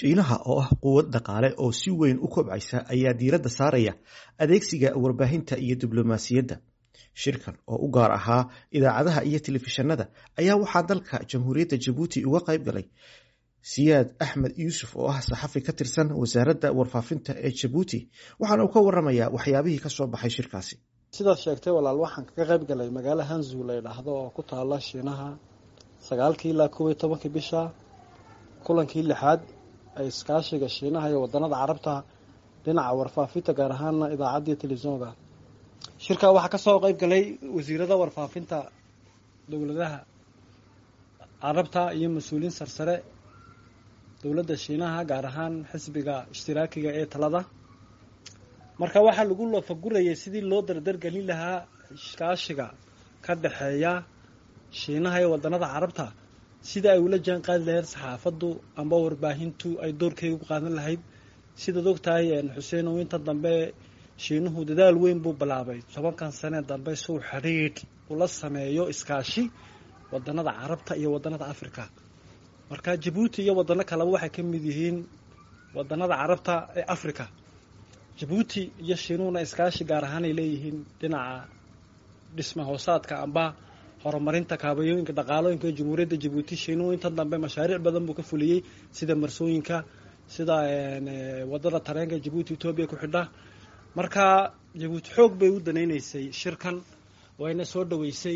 shiinaha oo ah quwad dhaqaale oo si weyn u kobcaysa ayaa diiradda saaraya adeegsiga warbaahinta iyo diblomaasiyadda shirkan oo u gaar ahaa idaacadaha iyo telefishanada ayaa waxaa dalka jamhuuriyadda jabuuti uga qayb galay siyaad axmed yuusuf oo ah saxafi ka tirsan wasaaradda warfaafinta ee jabuuti waxaana uu ka waramayaa waxyaabihii kasoo baxay shirkaasi sidaad sheegtay walaal waxaan kaga qayb galay magaalo hanzu la ydhaahdo oo ku taala shiinaha sagaalkii ilaa kob iyo tobankii bisha kulankii lixaad ay iskaashiga shiinaha iyo wadanada carabta dhinaca warfaafinta gaar ahaana idaacaddiiyo telefisonka shirkaa waxaa kasoo qayb galay wasiirada warfaafinta dowladaha carabta iyo mas-uuliyiin sarsare dowladda shiinaha gaar ahaan xisbiga ishtiraakiga ee talada marka waxaa lagu loofagurayay sidii loo dardargelin lahaa iskaashiga ka dhexeeya shiinaha iyo wadanada carabta sida ay ula jaan qaadi lahayd saxaafaddu amba warbaahintu ay doorkeega ku qaadan lahayd sidaad ogtahay xuseenow inta dambe shiinuhu dadaal weyn buu bilaabay tobankan sanee dambe suu xidhiidh ula sameeyo iskaashi wadanada carabta iyo wadanada africa marka jabuuti iyo wadano kaleba waxay ka mid yihiin wadanada carabta ee africa jabuuti iyo shiinuhuna iskaashi gaar ahaan ay leeyihiin dhinaca dhisma hoosaadka amba horumarinta kaabayooyinka dhaqaalooyinka ee jamhuuriyadda jabuuti shiinuhu inta dambe mashaariic badan buu ka fuliyey sida marsooyinka sida wadada tareenka jabuuti etoobiya ku xidha marka jabuuti xoog bay u danaynaysay shirkan wayna soo dhaweysay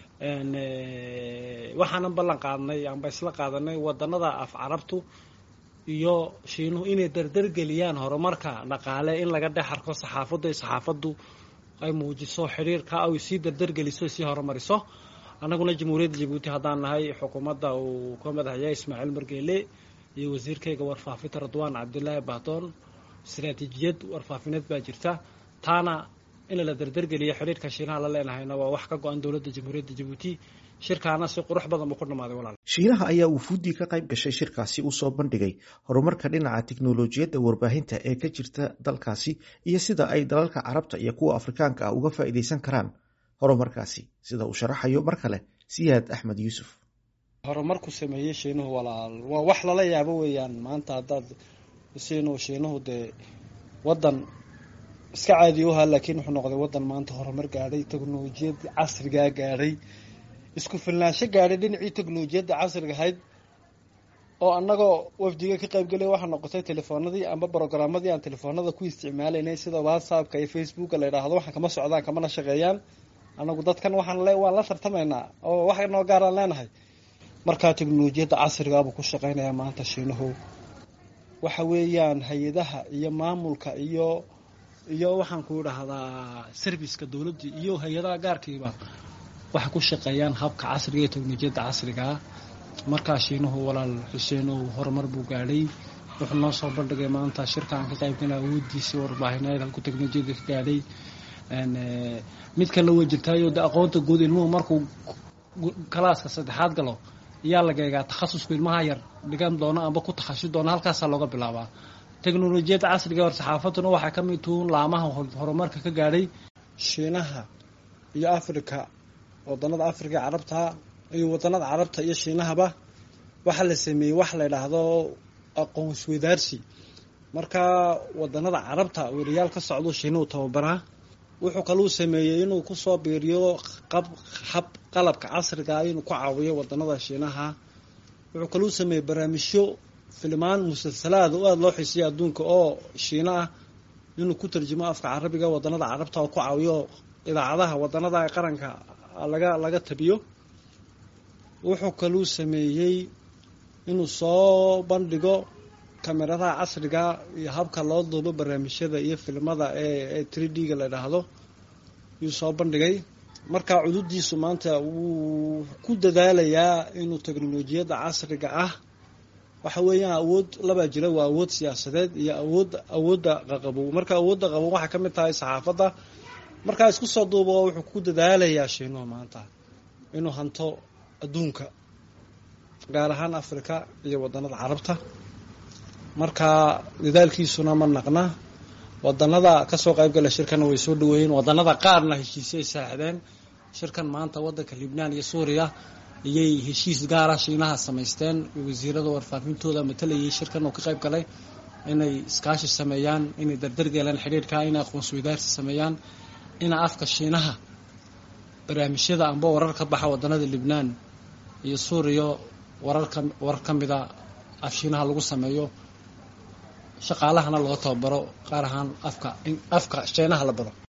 waxaanan ballan qaadnay amba isla qaadanay wadanada af carabtu iyo shiinuhu inay dardargeliyaan horumarka dhaqaale in laga dhex arko saxaafaddu ee saxaafaddu ay muujiso xidhiirka ay sii dardargeliso sii horumariso annaguna jamhuuriyadda jabuuti haddaan nahay xukuumadda uu ka madaxyahay ismaaciil margeele iyo wasiirkayga warfaafinta radwaan cabdilaahi bahdoon istaraatiijiyad warfaafineed baa jirta taana in la dardargeliyo xidhiirka shiinaha la leenahayna waa wax ka go-an dowladda jamhuuriyadda jabuuti shirkaana si qurux badan buu ku dhamaaday walaal shiinaha ayaa wufuuddii ka qayb gashay shirkaasi u soo bandhigay horumarka dhinaca tiknolojiyadda warbaahinta ee ka jirta dalkaasi iyo sida ay dalalka carabta iyo kuwa afrikaanka ah uga faa'iidaysan karaan horumarkaasi sida uu sharaxayo mar kale siyaad axmed yuusuf horumarku sameeyey shiinuhu walaal waa wax lala yaabo weeyaan maanta haddaad siinu shiinuhu dee wadan iska caadi u ahaa laakiin wuxuu noqday wadan maanta horumar gaadhay teknolojiyad casrigaa gaadhay isku filnaansho gaadhay dhinacii teknolojiyadda casriga ahayd oo annagoo wafdiga ka qaybgelay waxaa noqotay telefoonadii amba brogaramadii aan telefoonada ku isticmaalaynay sida whatsappka iyo facebooka la yidhaahdo waxaan kama socdaan kamana shaqeeyaan annagu dadkan waxaan le waan la tartamaynaa oo wax noo gaaraan leenahay markaa teknolojiyadda casrigaabuu ku shaqeynayaa maanta shiinuhu waxa weeyaan hay-adaha iyo maamulka iyo iyo waxaan ku idhaahdaa serviceka dowladda iyo hay-adaha gaarkiiba waxay ku shaqeeyaan habka casriga iyo teknolojiyadda casrigaa markaa shiinuhu walaal xuseenow horumar buu gaadhay wuxuu noo soo bandhigay maanta shirkaan ka qaybgala awoodiisii warbaahineed halku teknolojiyadda ka gaadhay mid kalena way jirtaayo de aqoonta guud ilmuhu markuu kalaaska saddexaad galo ayaa laga eegaa takhasuska ilmaha yar dhigan doono amba ku takhasusi doono halkaasaa looga bilaabaa teknolojiyadda casriga hor saxaafadduna waxaa ka mid tuun laamaha horumarka ka gaadhay shiinaha iyo africa wadanada africa carabta iyo wadanada carabta iyo shiinahaba waxaa la sameeyey wax la yidhaahdo aqoon isweydaarsi marka wadanada carabta weriyaal ka socdo shiinuhu tababaraa wuxuu kaluu sameeyey inuu kusoo biiriyo hab qalabka casriga inuu ku caawiyo wadanada shiinaha wuxuu kaluu sameeyey barnaamijyo filmaan musalsalaad oo aada loo xiisiya adduunka oo shiino ah inuu ku tarjumo afka carabiga wadanada carabta oo ku caawiyo idaacadaha wadanada qaranka laga laga tabiyo wuxuu kaluu sameeyey inuu soo bandhigo kameradaha casriga iyo habka loo duubo barnaamijyada iyo filmada ee three d ga la idhaahdo yuu soo bandhigay markaa cududiisu maanta wuu ku dadaalayaa inuu teknolojiyadda casriga ah waxa weeyaan awood labaa jira waa awood siyaasadeed iyo awood awoodda qaqabow marka awoodda qabow waxay ka mid tahay saxaafadda markaa isku soo duubo wuxuu ku dadaalayaa shiinuhu maanta inuu hanto adduunka gaar ahaan africa iyo wadanada carabta marka dadaalkiisuna ma naqna wadanada kasoo qaybgala shirkana way soo dhaweeyeen wadanada qaarna heshiisay saaxdeen shirkan maanta wadanka libnaan iyo suuriya iyay heshiis gaara shiinaha samaysteen wasiirada warfaafintooda matalayay shirkan oo ka qayb galay inay iskaashi sameeyaan inay dardargeelaan xidhiirka inay aqoonsi wadaarsi sameeyaan ina afka shiinaha barnaamijyada amba warar ka baxa wadanada libnaan iyo suuriya wararka warar ka mida af shiinaha lagu sameeyo shaqaalahana loo tababaro qaar ahaan afka afka shiinaha la baro